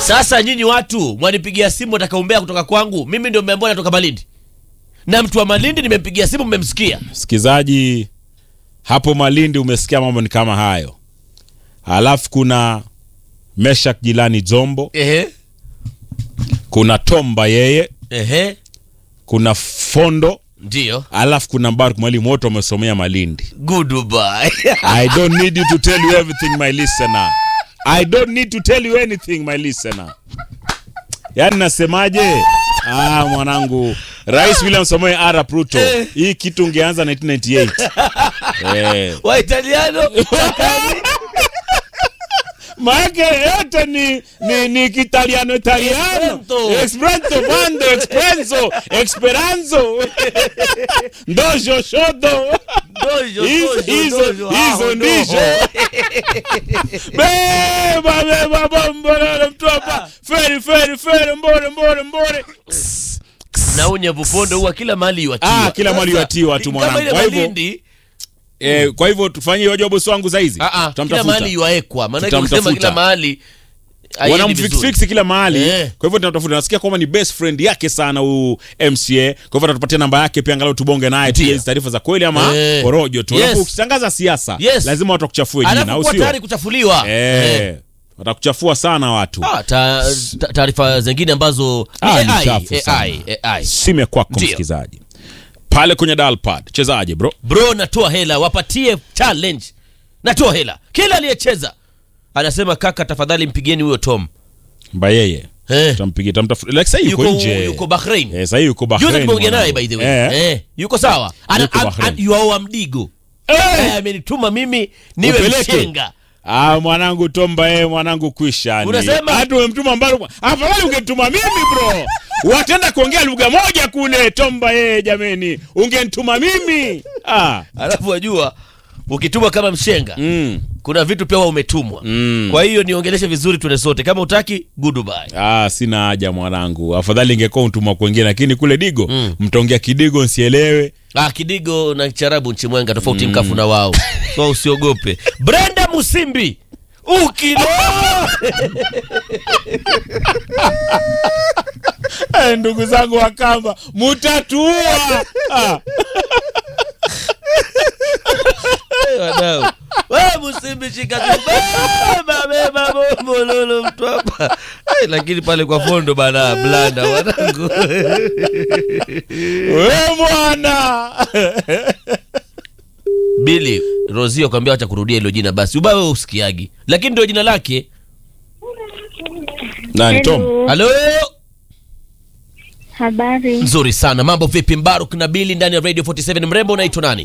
Sasa nyinyi watu mwanipigia simu watakaombea kutoka kwangu, mimi ndio mmeambiwa natoka Malindi, na mtu wa Malindi nimempigia simu, mmemsikia. Msikizaji hapo Malindi, umesikia mambo ni kama hayo. Alafu kuna Meshak Jilani Zombo, Ehe, kuna Tomba yeye, ehe, kuna Fondo, ndio alafu kuna Mbaruk Mwalimu, wote wamesomea Malindi. goodbye. I don't need you to tell you everything my listener. I don't need to tell you anything my listener. Yaani nasemaje? Ah, mwanangu. Rais William Samoei Arap Ruto. Hii kitu ungeanza 1998. Eh. Waitaliano Maake yote ni ni ni kitaliano italiano. Esperanto. Esperanto bando, Esperanto, Esperanzo. Ndojo shodo. dojo Hizo- dojo, hizo- dojo, hizo hao, ndizo. dojo. Beba beba bombolele mtu hapa. Feri feri feri mbore mbore mbore. na unyevu pondo huwa kila mahali yuatiwa. Ah, kila mahali Sasa, yuatiwa tu kama mwanangu. ile Kwa hivyo- Malindi, Eh, kwa hivyo tufanye hiyo job wangu saizi. ah, ah, kila Tutamtafuta. mahali yuaekwa, maanake Tutamtafuta. ukisema kila mahali haiendi wanamfix vizuri. fix kila mahali Eh. kwa hivyo tunatafuta nasikia kwamba ni best friend yake sana huyu MCA kwa hivyo atatupatia namba yake pia angalau tubonge naye tujue hizi taarifa za kweli ama Eh. porojo tu Yes. alafu ukitangaza siasa Yes. lazima watu wakuchafue jina Alafu au kuwa sio tayari kuchafuliwa. eh Eh. watakuchafua sana watu Ah, ta- ta- taarifa zingine ambazo ni Ah, ni AI, chafu sana. AI, AI. sime kwako Ndio. msikilizaji pale kwenye dalpad chezaje bro Bro, natoa hela, wapatie challenge. Natoa hela, kila aliyecheza anasema kaka, tafadhali mpigieni huyo Tom. mba yeye Eh. tampigia tamtafuta like sasa yuko Yuko, nje yuko Bahrain. eh sasa yuko Bahrain Juzi tumeongea naye mwanangu. by the way. eh. Eh, yuko sawa. Ana Yuko an- Bahrain. an- yuaoa mdigo. Eh. Eh, amenituma mimi niwe Upeleke. mshenga. Ah, mwanangu Tomba eh, mwanangu kwisha. ni. Unasema? hata umemtuma mbali. Afadhali ungetuma mimi bro. Watenda kuongea lugha moja kule Tomba eh, jameni. Ungenituma mimi. Ah. Alafu wajua ukituma kama mshenga Mm. kuna vitu pia huwa umetumwa. Mm. Kwa hiyo niongeleshe vizuri tuende sote. Kama utaki goodbye. Ah, sina haja mwanangu. Afadhali ingekuwa mtumwa kwengine lakini kule Digo Mm. mtaongea Kidigo nsielewe. Ah, Kidigo na Charabu Nchimwenga tofauti mkafu na wao. So usiogope. Brenda Musimbi. Ukilo. Eh, ndugu zangu wa Kamba, mutatua. Ah. Wadau. Wewe Musimbi shika tu. Beba beba bombo lolo mtu hapa. Eh, lakini pale kwa fondo bana blanda wanangu. We mwana. Billy Rozio kwambia acha kurudia hilo jina basi. Ubaya wewe usikiagi. Lakini ndio jina lake. Nani Tom? Hello. Halo. Habari. Nzuri sana. Mambo vipi Mbaruk na Billy ndani ya Radio 47 mrembo unaitwa nani?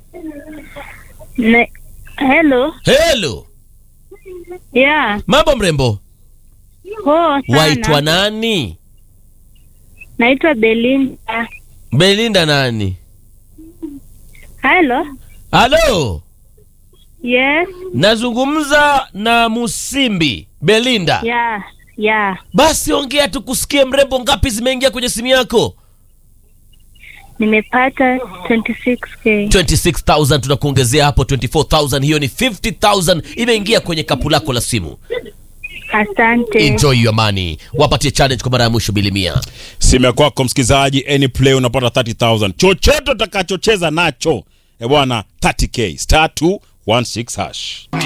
Ne Hello. Hello. Yeah. Mambo mrembo. Poa sana. Waitwa nani? Naitwa Belinda. Belinda nani? Hello. Halo. Yes. Nazungumza na Musimbi Belinda. Yeah. Yeah. Basi ongea tukusikie mrembo, ngapi zimeingia kwenye simu yako? Nimepata 26k. 26000 tunakuongezea hapo 24000 hiyo ni 50000 imeingia kwenye kapu lako la simu. Asante. Enjoy your money. Wapatie challenge kwa mara ya mwisho bilimia. simu ya kwako msikilizaji any play unapata 30000 chochote utakachocheza nacho e bwana 30k star 216 hash